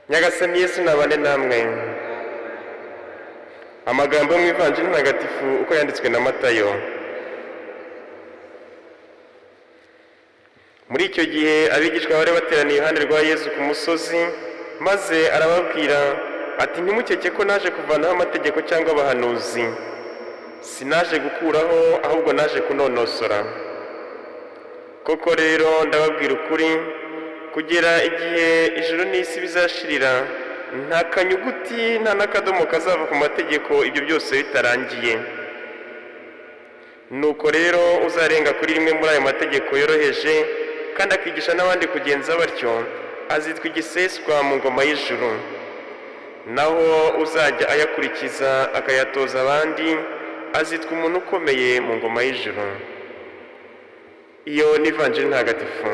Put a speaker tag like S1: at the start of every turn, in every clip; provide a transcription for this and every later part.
S1: nyagasani yesu nabane namwe amagambo yo mu ivanjiri ntagatifu uko yanditswe na matayo muri icyo gihe abigishwa bari bateraniye iruhande rwa yesu ku musozi maze arababwira ati ntimukeke ko naje kuvanaho amategeko cyangwa abahanuzi sinaje gukuraho ahubwo naje kunonosora koko rero ndababwira ukuri kugera igihe ijuru n'isi bizashirira nta kanyuguti nta n'akadomo kazava ku mategeko ibyo byose bitarangiye nuko rero uzarenga kuri rimwe muri ayo mategeko yoroheje kandi akigisha n'abandi kugenza batyo azitwa igiseswa mu ngoma y'ijuru naho uzajya ayakurikiza akayatoza abandi azitwa umuntu ukomeye mu ngoma y'ijuru iyo n'ivanjiri ntagatifu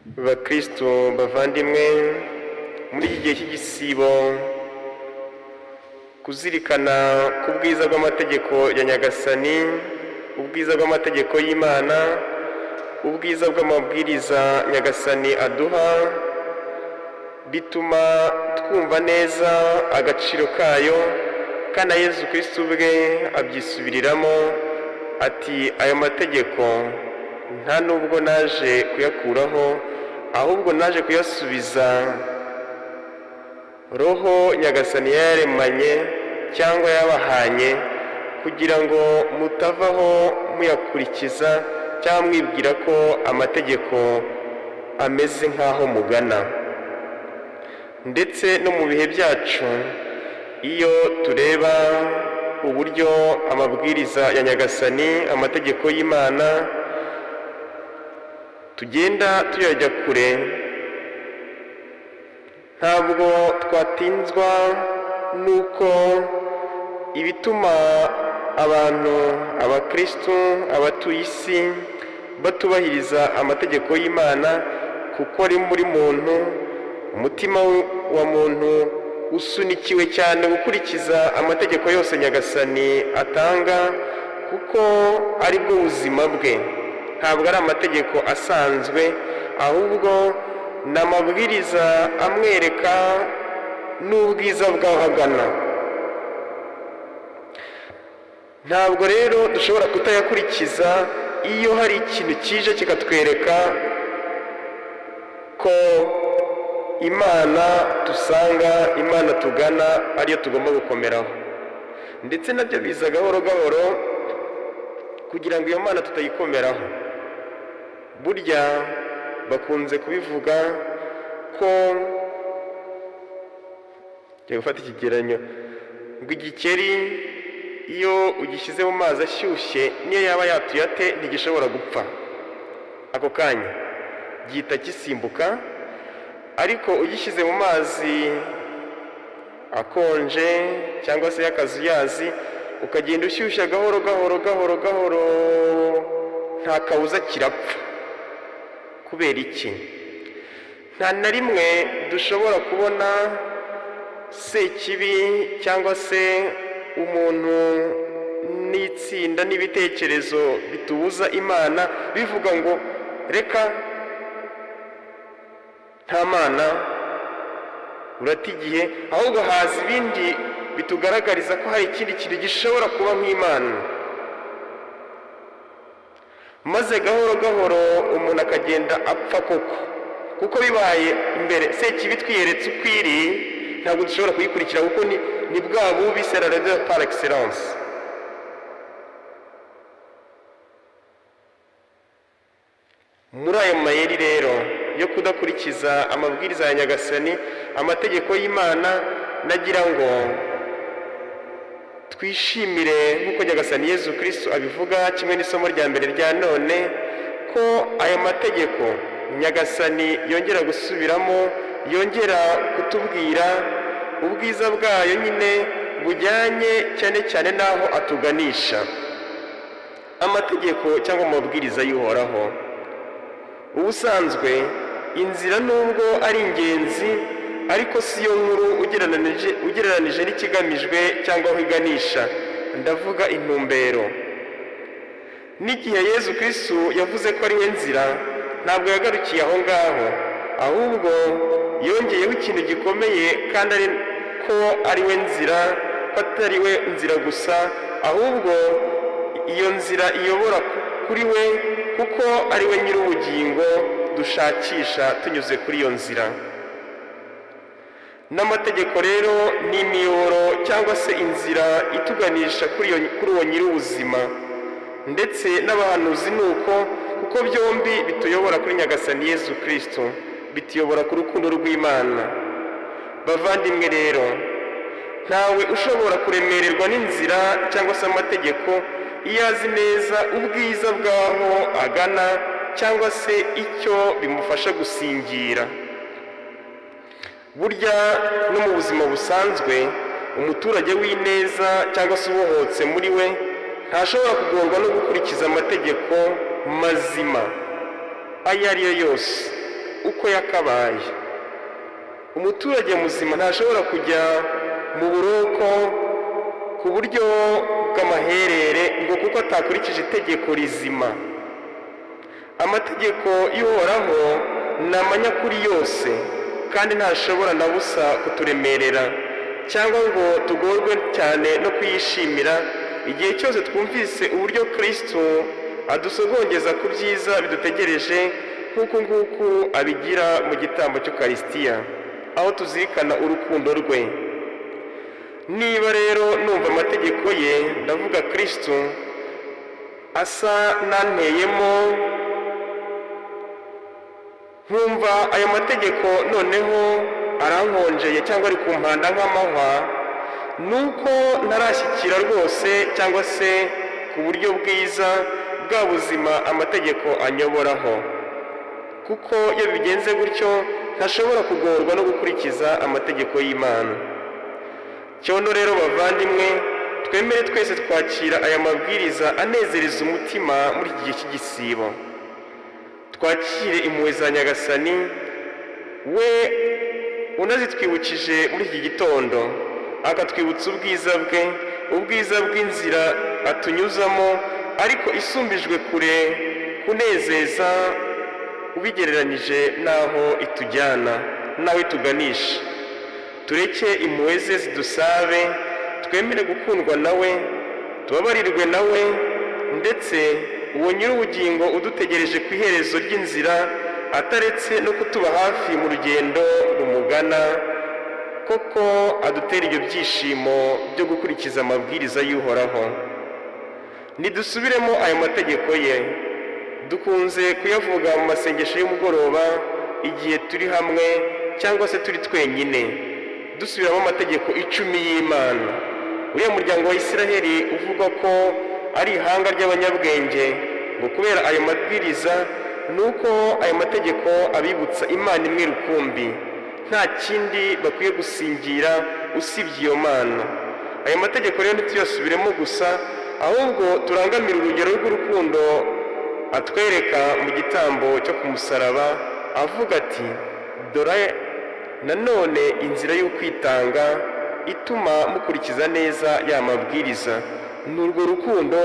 S1: bakristo bavandimwe muri iki gihe cy'igisibo kuzirikana ku bwiza bw'amategeko ya nyagasani ubwiza bw'amategeko y'imana ubwiza bw'amabwiriza nyagasani aduha bituma twumva neza agaciro kayo kandi yezu kirisitu ubwe abyisubiriramo ati aya mategeko nta nubwo naje kuyakuraho ahubwo naje kuyasubiza roho nyagasani yaremanye cyangwa yabahanye kugira ngo mutavaho muyakurikiza cyangwa mwibwira ko amategeko ameze nk'aho mugana ndetse no mu bihe byacu iyo tureba uburyo amabwiriza ya nyagasani amategeko y'imana tugenda tuyajya kure ntabwo twatinzwa n'uko ibituma abantu abakirisitu abatuye isi batubahiriza amategeko y'imana kuko ari muri muntu umutima wa muntu usunikiwe cyane gukurikiza amategeko yose nyagasani atanga kuko ari bwo buzima bwe ntabwo ari amategeko asanzwe ahubwo ni amabwiriza amwereka n'ubwiza bw'aho agana ntabwo rero dushobora kutayakurikiza iyo hari ikintu kije kikatwereka ko imana dusanga imana tugana ariyo tugomba gukomeraho ndetse nabyo biza gahoro gahoro kugira ngo iyo mana tutayikomeraho burya bakunze kubivuga ko njya gufata ikigeranyo ngo igikeri iyo ugishyize mu mazi ashyushye niyo yaba yatuye ate ntigishobora gupfa ako kanya gihita gisimbuka ariko ugishyize mu mazi akonje cyangwa se y'akazuyazi ukagenda ushyushya gahoro gahoro gahoro gahoro nta kabuza kirapfa kubera iki nta na rimwe dushobora kubona sekibi cyangwa se umuntu n'itsinda n'ibitekerezo bitubuza imana bivuga ngo reka nta mana urata igihe ahubwo haza ibindi bitugaragariza ko hari ikindi kintu gishobora kuba nk'imana maze gahoro gahoro umuntu akagenda apfa koko kuko bibaye imbere sekibi twiyeretse uko iri ntabwo dushobora kuyikurikira kuko ni bwa bubi serarede par excellence muri ayo mayeri rero yo kudakurikiza amabwiriza ya nyagasani amategeko y'imana nagira ngo twishimire nk'uko nyagasani yezu kirisitu abivuga kimwe n'isomo rya mbere rya none ko aya mategeko nyagasani yongera gusubiramo yongera kutubwira ubwiza bwayo nyine bujyanye cyane cyane n'aho atuganisha amategeko cyangwa amabwiriza y'uhoraho ubusanzwe inzira nubwo ari ingenzi ariko si yo nkuru ugereranije n'ikigamijwe cyangwa aho iganisha ndavuga intumbero n'igihe yezu kristu yavuze ko ariwe nzira ntabwo yagarukiye aho ngaho ahubwo yongeyeho ikintu gikomeye kandi ari ko ariwe nzira ko atariwe nzira gusa ahubwo iyo nzira iyobora kuri we kuko ariwe nyir'ubugingo dushakisha tunyuze kuri iyo nzira n'amategeko rero ni imiyoboro cyangwa se inzira ituganisha kuri uwo nyir'ubuzima ndetse n'abahanuzi ni uko kuko byombi bituyobora kuri nyagasani yezu kirisito bituyobora ku rukundo rw'imana bavandimwe rero ntawe ushobora kuremererwa n'inzira cyangwa se amategeko iyo azi neza ubwiza bw'aho agana cyangwa se icyo bimufasha gusingira burya no mu buzima busanzwe umuturage w'ineza cyangwa se ubohotse muri we ntashobora kugorwa no gukurikiza amategeko mazima ayo ari yo yose uko yakabaye umuturage muzima ntashobora kujya mu buroko ku buryo bw'amaherere ngo kuko atakurikije itegeko rizima amategeko y'uhoraho ni amanyakuri yose kandi ntashobora na busa kuturemerera cyangwa ngo tugorwe cyane no kuyishimira igihe cyose twumvise uburyo kirisito adusogongeza ku byiza bidutegereje nk'uku nguku abigira mu gitambo cy'ukarisitiya aho tuzirikana urukundo rwe niba rero numva amategeko ye ndavuga kirisito asa n'anteyemo nkumva ayo mategeko noneho arankonjeye cyangwa ari ku mpanda nk'amahwa ni uko ntarashyikira rwose cyangwa se ku buryo bwiza bwa buzima amategeko anyoboraho kuko iyo bigenze gutyo ntashobora kugorwa no gukurikiza amategeko y'imana cyono rero bavandimwe twemere twese twakira aya mabwiriza anezereza umutima muri iki gihe cy'igisibo twakire impuhwe za nyagasani we unazitwibukije muri iki gitondo akatwibutsa ubwiza bwe ubwiza bw'inzira atunyuzamo ariko isumbijwe kure kunezeza ubigereranyije n'aho itujyana n'aho ituganisha tureke impuhwe ze zidusabe twemere gukundwa nawe tubabarirwe nawe ndetse uwo nyir'ubugingo udutegereje ku iherezo ry'inzira ataretse no kutuba hafi mu rugendo rumugana koko adutera ibyo byishimo byo gukurikiza amabwiriza y'uhoraho ntidusubiremo ayo mategeko ye dukunze kuyavuga mu masengesho y'umugoroba igihe turi hamwe cyangwa se turi twenyine dusubiramo amategeko icumi y'imana uriya muryango wa Isiraheli uvuga ko ari ihanga ry'abanyabwenge ngo kubera ayo mabwiriza ni uko ayo mategeko abibutsa imana imwe rukumbi nta kindi bakwiye gusingira usibye iyo mana ayo mategeko rero ntituyasubiremo gusa ahubwo turangamire urugero rw'urukundo atwereka mu gitambo cyo ku musaraba avuga ati dore nanone inzira y'ukwitanga ituma mukurikiza neza ya mabwiriza ni urwo rukundo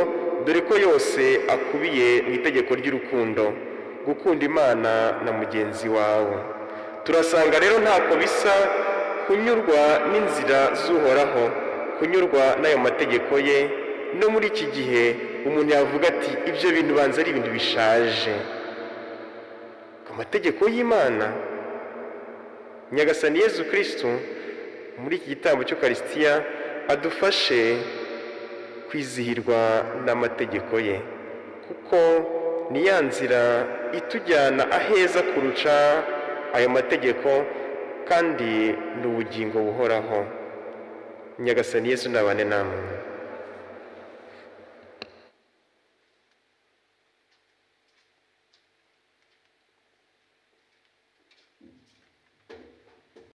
S1: dore ko yose akubiye mu itegeko ry'urukundo gukunda imana na mugenzi wawe turasanga rero ntako bisa kunyurwa n'inzira z'uhoraho kunyurwa n'ayo mategeko ye no muri iki gihe umuntu yavuga ati ibyo bintu banza ari ibintu bishaje ku mategeko y'imana nyagasani yezu kirisitu muri iki gitambo cy'ukarisitiya adufashe kwizihirwa n'amategeko ye kuko ni ya nzira itujyana aheza kurusha ayo mategeko kandi ni ubugingo buhoraho nyagasani yesu nabane namwe